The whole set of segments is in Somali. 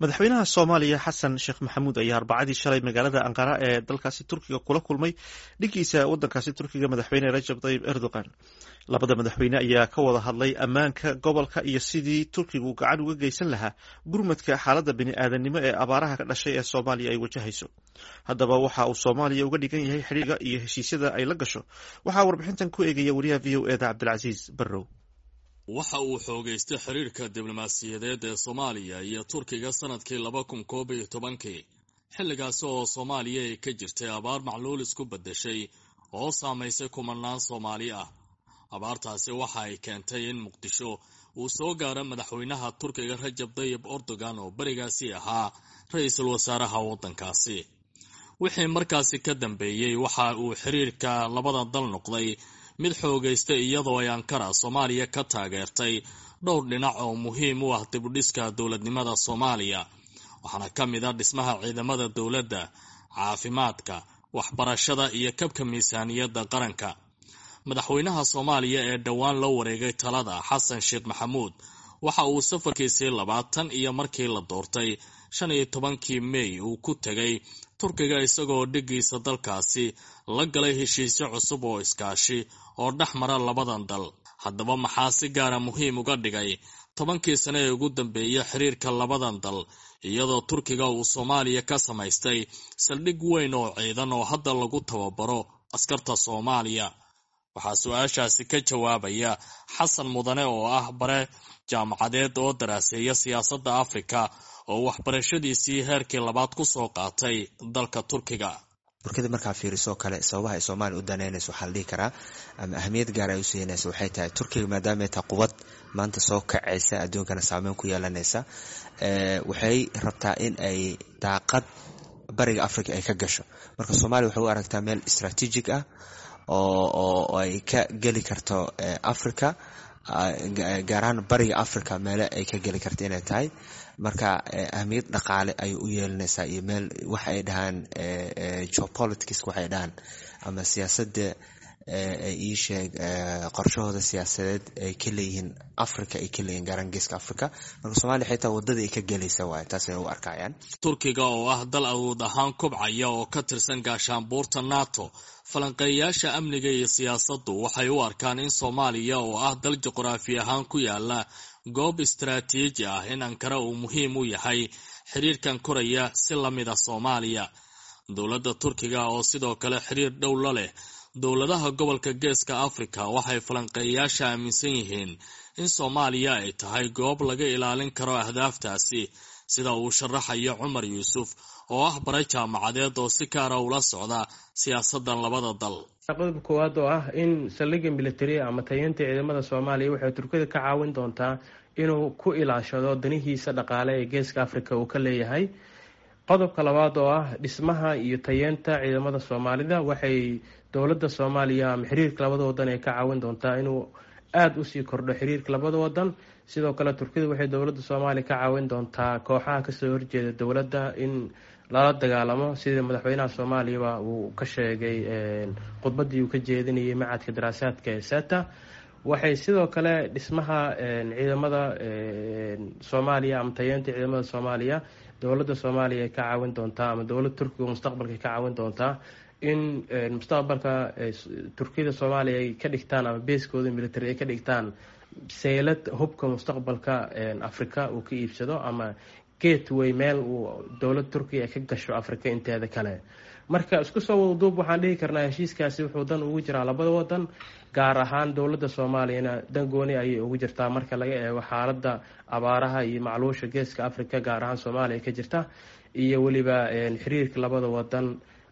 madaxweynaha soomaaliya xasan sheekh maxamuud ayaa arbacadii shalay magaalada anqara ee dalkaasi turkiga kula kulmay dhiggiisa wadankaasi turkiga madaxweyne rajab tayib erdogan labada madaxweyne ayaa ka wada hadlay ammaanka gobolka iyo sidii turkigu gacan uga geysan lahaa gurmadka xaaladda bini-aadanimo ee abaaraha ka dhashay ee soomaaliya ay wajahayso haddaba waxa uu soomaaliya uga dhigan yahay xidhiirga iyo heshiisyada ay la gasho waxaa warbixintan ku eegaya wariyaha v o eda cabdilcasiis barrow waxa uu xoogaystay xiriirka diblomaasiyadeed ee soomaaliya iyo turkiga sanadkii laba kun koob iyo tobankii xilligaasi oo soomaaliya ay ka jirtay abaar macluul isku beddeshay oo saamaysay kumanaan soomaali ah abaartaasi waxa ay keentay in muqdisho uu soo gaaro madaxweynaha turkiga rajab tayib erdogan oo berigaasi ahaa ra-iisul wasaaraha waddankaasi wixii markaasi ka dambeeyey waxa uu xiriirka labada dal noqday mid xoogaysta iyadoo ay ankara soomaaliya ka taageertay dhowr dhinac oo muhiim u ah dibudhiska dowladnimada soomaaliya waxaana ka mid a dhismaha ciidamada dowladda caafimaadka waxbarashada iyo kabka miisaaniyadda qaranka madaxweynaha soomaaliya ee dhowaan la wareegay talada xasan sheekh maxamuud waxa uu safarkiisii labaatan iyo markii la doortay shan iyo tobankii mey uu ku tegay turkiga isagoo dhiggiisa dalkaasi la galay heshiisyo cusub oo iskaashi oo dhex mara labadan dal haddaba maxaa si gaara muhiim uga dhigay tobankii sane ee ugu dambeeya xiriirka labadan dal iyadoo turkiga uu soomaaliya ka samaystay saldhig weyn oo ciidan oo hadda lagu tababaro askarta soomaaliya waxaa su-aashaasi ka jawaabaya xasan mudane oo ah bare jaamacadeed oo daraaseeya siyaasadda afrika oo waxbarashadiisii heerkii labaad ku soo qaatay dalka turkiga burkada markaa fiiriso kale sababaha ay soomaaliya u danaynayso waxaa la dhihi karaa ama ahmiyad gaar ay u siinaysa waxay tahay turkiga maadaama ay tahay quwad maanta soo kacaysa adduunkana saameyn ku yeelanaysa waxay rabtaa in ay daaqad bariga africa ay ka gasho marka soomaaliya waxay u aragtaa meel istraatiijig ah oo ay ka geli karto africa gaar ahaan bariga africa meele ay ka geli karto inay tahay marka ahmiyad dhaqaale ayay u yeelanaysaa iyo meel waxa ay dhahaan geopolitics waxay dhahaan ama siyaasadda ii sheeg qorshahooda siyaasadeed ay ka leeyihiin africa ay ka leeyihin gaaraan geeska africa marka somalia xitaa wadadii ay ka gelaysa waay taasay u arkayaan turkiga oo ah dal awood ahaan kobcaya oo ka tirsan gaashaanbuurta nato falanqeeyayaasha amniga iyo siyaasaddu waxay u arkaan in soomaaliya oo ah dal juqraafi ahaan ku yaala goob istaraatiiji ah in ankara uu muhiim u yahay xiriirkan koraya si la mid a soomaaliya dowladda turkiga oo sidoo kale xiriir dhow la leh dowladaha gobolka geeska afrika waxay falanqeeyayaasha aaminsan yihiin in soomaaliya ay tahay goob laga ilaalin karo ahdaaftaasi sida uu sharaxayo cumar yuusuf oo ah bare jaamacadeed oo si gaara ula socda siyaasaddan labada dal qodobka koowaad oo ah in saldhigga military ama tayeynta ciidamada soomaaliya waxay turkida ka caawin doontaa inuu ku ilaashado danihiisa dhaqaale ee geeska afrika uu ka leeyahay qodobka labaad oo ah dhismaha iyo tayeenta ciidamada soomaalida waxay dowladda soomaaliya ama xiriirka labada wadan ay ka caawin doontaa inuu aada usii kordho xiriirka labada wadan sidoo kale turkida waxay dowladda soomaaliya ka caawin doontaa kooxaha kasoo horjeeda dowladda in lala dagaalamo sidii madaxweynaha soomaaliyaba uu ka sheegay khudbadii uu ka jeedinayay macadka daraasaadka ee seta waxay sidoo kale dhismaha ciidamada soomaaliya ama tayeenta ciidamada soomaaliya dowladda soomaaliya ay ka caawin doontaa ama dowladda turkiga mustaqbalka ka caawin doontaa in mustaqbalka turkiyada soomaaliya ay ka dhigtaan ama beeskooda military ay ka dhigtaan seylad hubka mustaqbalka africa uu ka iibsado ama gateway meel uu dowladda turkiya ay ka gasho africa inteeda kale marka isku soo wadaduub waxaan dhihi karnaa heshiiskaasi wuxuu dan ugu jiraa labada wadan gaar ahaan dowladda soomaaliyana dan gooni ayay ugu jirtaa marka laga eego xaaladda abaaraha iyo macluusha geeska africa gaar ahaan soomaaliya ka jirta iyo weliba xiriirka labada wadan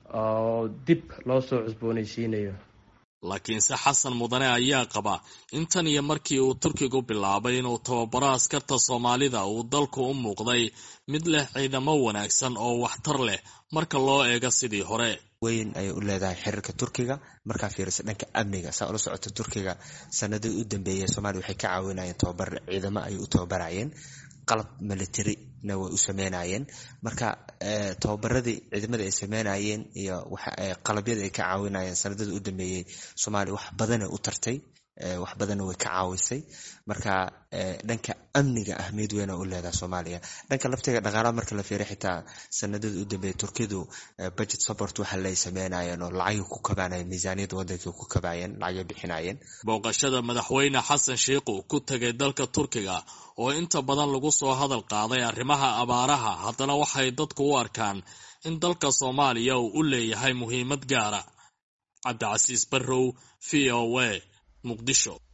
oo dib loo soo cusboonaysiinayo laakiinse xasan mudane ayaa qaba in tan iyo markii uu turkigu bilaabay inuu tababaro askarta soomaalida uu dalku u muuqday mid leh ciidamo wanaagsan oo waxtar leh marka loo eego sidii hore weyn ayay u leedahay xiriirka turkiga markaa fiirisa dhanka amniga saa ula socota turkiga sanadii u dambeeyay soomaliya waxay ka caawinayeen tababar ciidamo ayay u tababarayeen qalab militarina way u sameynayeen marka tababaradii ciidamada ay sameynayeen iyo qalabyada ay ka caawinayeen sanadada u dambeeyey soomaaliya wax badana u tartay wax badanna way ka caawisay marka dhanka amniga ahmiyad weyna u leedaha soomaaliya dhanka laftiga dhaqaalaha marka la fiiriy xitaa sanadada u dambeeya turkidu budget support waxa lay sameynayeen oo lacagay ku kabaanayeen miisaaniyadda waddankay ku kabaayeen lacagay bixinayeen booqashada madaxweyne xasan sheikhu ku tegay dalka turkiga oo inta badan lagu soo hadal qaaday arrimaha abaaraha haddana waxay dadku u arkaan in dalka soomaaliya uu u leeyahay muhiimad gaara cabdicasiis barrow v o a muqdisho